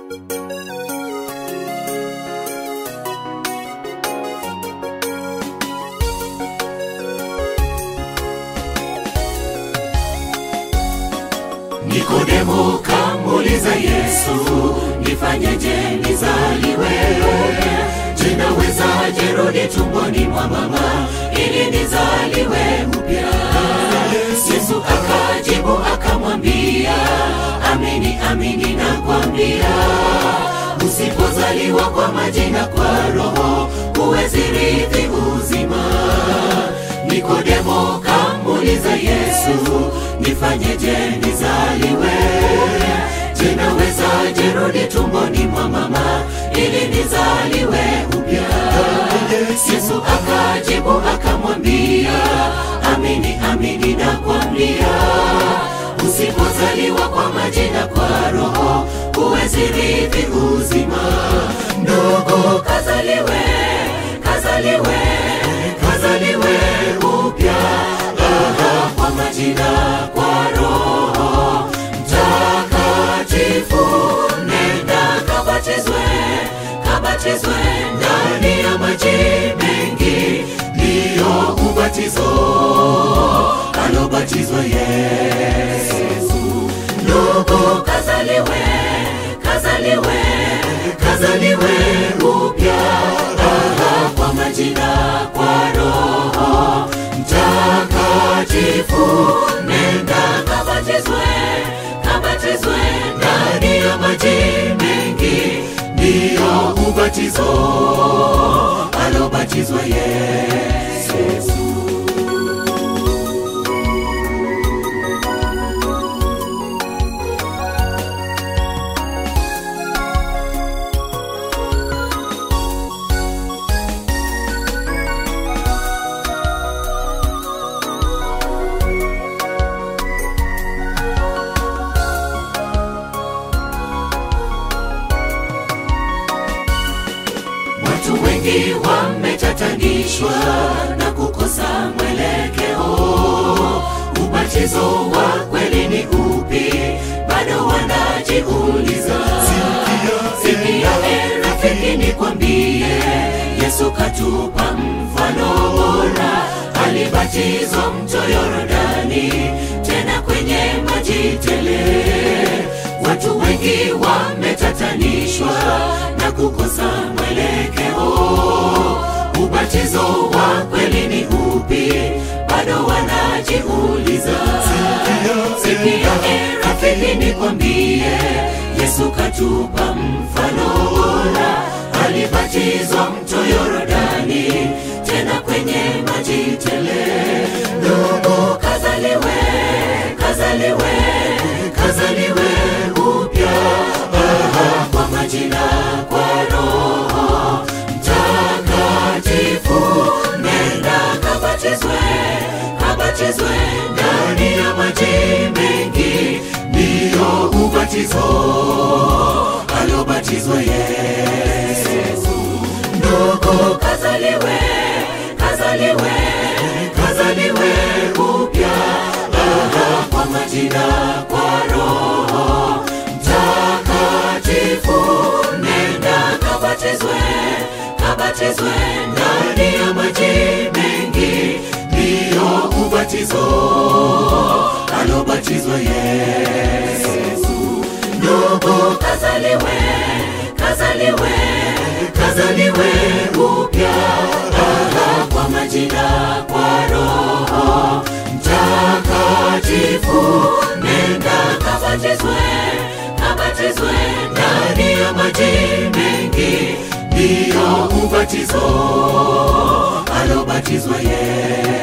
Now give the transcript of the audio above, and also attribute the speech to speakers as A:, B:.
A: Nikodemo kamuuliza Yesu, nifanyeje nizaliwe? Je, nawezaje rudi tumboni mwa mama ili nizaliwe upya? Yesu akajibu akamwambia, amini amini nakwambia, usipozaliwa kwa maji na kwa Roho huwezi rithi uzima. Nikodemo kamuuliza Yesu, nifanyeje nizaliwe? Je, nawezaje rudi tumboni mwa mama ili nizaliwe upya? Yesu akajibu akamwambia, amini amini nakwambia, usipozaliwa kwa maji na kwa Roho huwezi rithi uzima. Ndugu, kazaliwe, kazaliwe, kazaliwe upya Aha, kwa maji na kwa Roho Mtakatifu. Nenda kabatizwe, kabatizwe ndani ya maji mengi, ndiyo ubatizo alobatizwa Yesu. Ndugu, kazaliwe, kazaliwe, kazaliwe upya Aha, kwa maji na kwa Roho Mtakatifu. Nenda kabatizwe, kabatizwe ndani ya maji mengi, ndiyo ubatizo alobatizwa Yesu. Watu wengi wametatanishwa na kukosa mwelekeo. Ubatizo wa kweli ni upi? Bado wanajiuliza. Sikia e rafiki, nikwambie, Yesu katupa mfano bora. Alibatizwa mto Yordani, tena kwenye maji tele. Watu wengi wametatanishwa na kukosa mwelekeo. Ubatizo wa kweli ni upi? Bado wanajiuliza. Sikia e rafiki, nikwambie, Yesu katupa mfano bora. Alibatizwa mto Yordani, tena kwenye maji tele. Ndugu, kazaliwe, kazaliwe, kazaliwe upya Aha, kwa maji na kwa Roho Mtakatifu. Nenda kabatizwe, kabatizwe ndani ya maji mengi, ndiyo ubatizo alobatizwa Yesu. Ndugu, kazaliwe, kazaliwe, kazaliwe upya Aha, kwa maji na kwa Roho Mtakatifu. Nenda kabatizwe, kabatizwe ndani ya maji mengi, ndiyo ubatizo alobatizwa Yesu. Ndugu, kazaliwe, kazaliwe, kazaliwe upya Aha, kwa maji na kwa Roho Mtakatifu. Nenda kabatizwe, kabatizwe ndani ya maji mengi, ndiyo ubatizo alobatizwa Yesu.